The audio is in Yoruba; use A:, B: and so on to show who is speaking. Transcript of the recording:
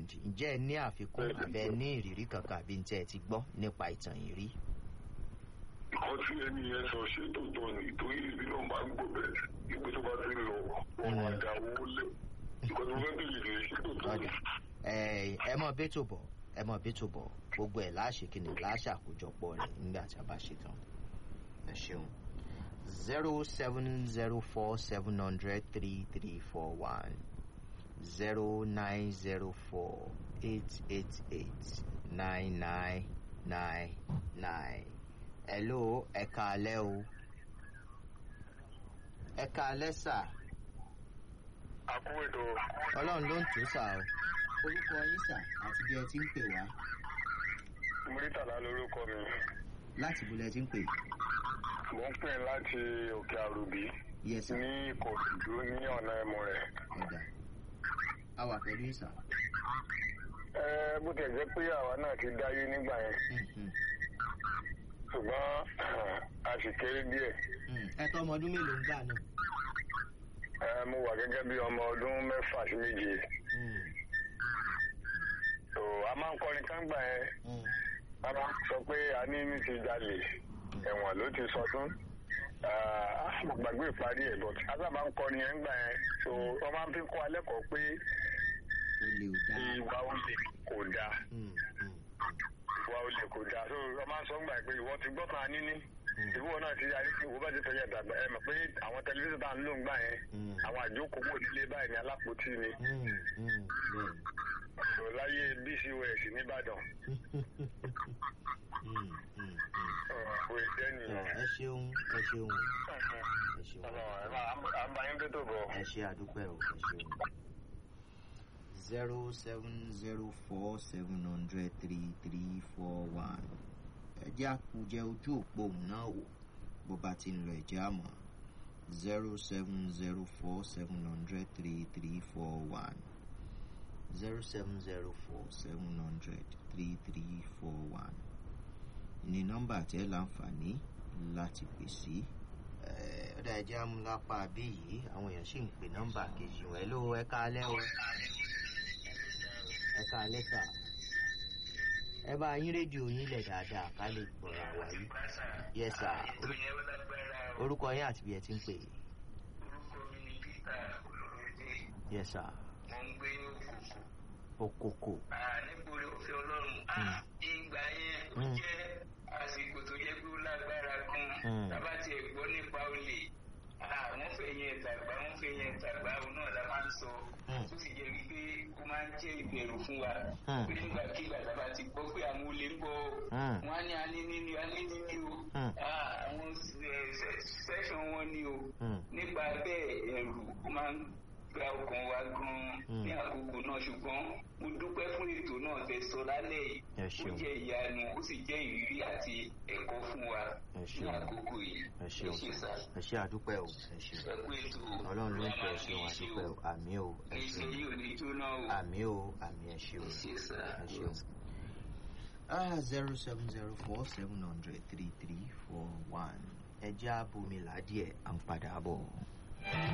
A: Diamond ǹjẹ́ ẹ ní àfikún àbẹ ní ìrírí kankan àbí ntẹ́ ẹ ti gbọ́ nípa ìtàn yìí rí.
B: nǹkan tí ẹni yẹn sọ ṣé tó tọ́ ni torí ìbí náà máa ń gbọ́ bẹ́ẹ̀ ìpè tó bá ti ń lọ wọn máa da owó lẹ̀ nǹkan tó fẹ́ bèèrè rẹ̀ ṣé tó tọ́ ni.
A: ọ̀dà ẹ ẹ mọ bẹ́tò bọ̀ ẹ mọ bẹ́tò bọ̀ gbogbo ẹ̀ láṣẹ kí ni láṣẹ àkójọpọ̀ rẹ̀ nígbà tí a bá ṣe tán ẹ ṣeun zero seven zero four seven hundred three three four one zero nine zero four eight eight eight nine nine nine nine hello ẹ káalẹ́ o ẹ káalẹ́ sà
B: àkó ètò
A: ọlọ́run ló ń tó sà o orúkọ yín sà àti bí ẹ ti ń pè wá
B: murítàlá lórúkọ mi
A: láti bó lẹ ti ń pè
B: mò ń pè láti òkè àrùbí
A: yẹ sà
B: ní ìkòròdú ní ọ̀nà ẹ̀mọ rẹ̀.
A: ọ̀dà a wà pẹ̀lú yín sà.
B: ẹ bó tẹ̀ jẹ́ pé àwa náà ti dáyé nígbà yẹn
A: Mhm.
B: ṣùgbọ́n a sì kéré díẹ̀.
A: Mm. ẹ tọ́ ọmọ ọdún mélòó ń gbà náà.
B: ẹ mo wà gẹ́gẹ́ bí ọmọ ọdún mẹ́fà sí méje.
A: Mm.
B: tó a máa ń kọrin kángbà yẹn
A: Mm.
B: a máa ń sọ pé a ní ní ti jalè ẹ̀wọ̀n ló ti sọdún. a sì gbàgbé ìparí ẹ̀ bọ̀ a sábà ń kọrin yẹn ńgbà yẹn tó wọ́n máa ń fi kọ́ alẹ́ kọ́ pé
A: ó lè ò dáa.
B: ìwà olè kò dáa.
A: Mm. Mm.
B: ìwà olè kò dáa so wọ́n máa ń sọ ńgbà yẹn pé ìwọ ti gbọ́ kan níní
A: Mm.
B: ìwọ náà ti yarí ìwọ bá ti fẹ̀yẹ̀ dàgbà ẹ mọ̀ pé àwọn tẹlifíṣàn tá à ń lò ńgbà yẹn
A: Mm.
B: àwọn àjókòó nílé báyìí ní alápòtí ni
A: Mm. Mm. bẹ́ẹ̀ni.
B: so láyé bcos nìbàdàn
A: Mm. Mm. Mm.
B: kò jẹ́
A: Tọ́,
B: nìyẹn.
A: ẹ ṣeun ẹ ṣeun ẹ ṣeun
B: àbáyín tó tó bọ̀.
A: ẹ ṣe àdúpẹ́ o ẹ ṣeun. zero seven zero four seven hundred three three four one ẹ jẹ́ àkùjẹ ojú òpó òun náà wò bó bá ti ń lọ ẹ̀jẹ̀ àmọ́ zero seven zero four seven hundred three three four one zero seven zero four seven hundred three three four one ní nọ́mbà tẹ́ láǹfààní láti pè sí. ọ̀dà ẹ̀jẹ̀ amúlápá bí yìí àwọn èèyàn sì ń pè nọ́mbà kejì wọn. hello ẹ káalẹ́ o ẹ káalẹ́ sà ẹ bá yín rédíò yín lẹ̀ dáadáa ká lè gbọ́ra wa yìí. yẹ sà orúkọ yín àti bí ẹ ti ń pè.
C: orúkọ mi ni peter olóròdé
A: yẹ sà
C: mo ń gbé ní òkòkò
A: okoko.
C: nígboro òfin ọlọ́run
A: Mm.
C: ìgbà yẹn ó
A: Mm.
C: jẹ́ àsìkò tó jẹ́ pé ó lágbára gan
A: Mm.
C: tábà tiẹ̀ gbọ́ nípa olè wọ́n fẹ́ yẹn tàgbà wọ́n fẹ́ yẹn tàgbà òun náà la máa ń sọ
A: Mm.
C: tó sì jẹ́ wípé ó máa ń jẹ́ ìbẹ̀rù fún wa
A: Mm.
C: pé nígbàkigbà tábà ti gbọ́ pé àwọn olè ń bọ̀
A: Mm.
C: wọ́n á ní aní níní aní níní o
A: Mm.
C: Ah, àwọn sẹ́ṣọ̀n wọn ni o
A: Mm.
C: nípa bẹ́ẹ̀ ẹ̀rù ó máa ń gba ọkàn wa gan-an ní àkókò náà ṣùgbọ́n mo dúpẹ́ fún ètò náà tẹ́ sọ lálẹ́ yìí
A: Ẹ
C: ó
A: ṣeun.
C: jẹ́ ìyanu ó sì jẹ́ ìrírí àti ẹ̀kọ́ fún wa
A: Ẹ
C: ní
A: ṣeun.
C: àkókò yìí
A: ẹ ṣeun
C: ṣe sá
A: ẹ ṣe àdúpẹ́ o ẹ ṣeun.
C: ẹ kú ètò
A: ọlọ́run ló ń
C: Ọlọ́run
A: tẹ̀
C: máa
A: ṣeun
C: fi
A: àdúpẹ́ o àmì o ẹ
C: iṣẹ́
A: ṣeun
C: yìí ò ní jóná o
A: àmì o àmì ẹ ṣeun
C: ṣe sá
A: ẹ ṣeun. ah zero seven zero four seven hundred three three four one ẹ jẹ́ àbomi ládìẹ̀ à ń padà bọ̀.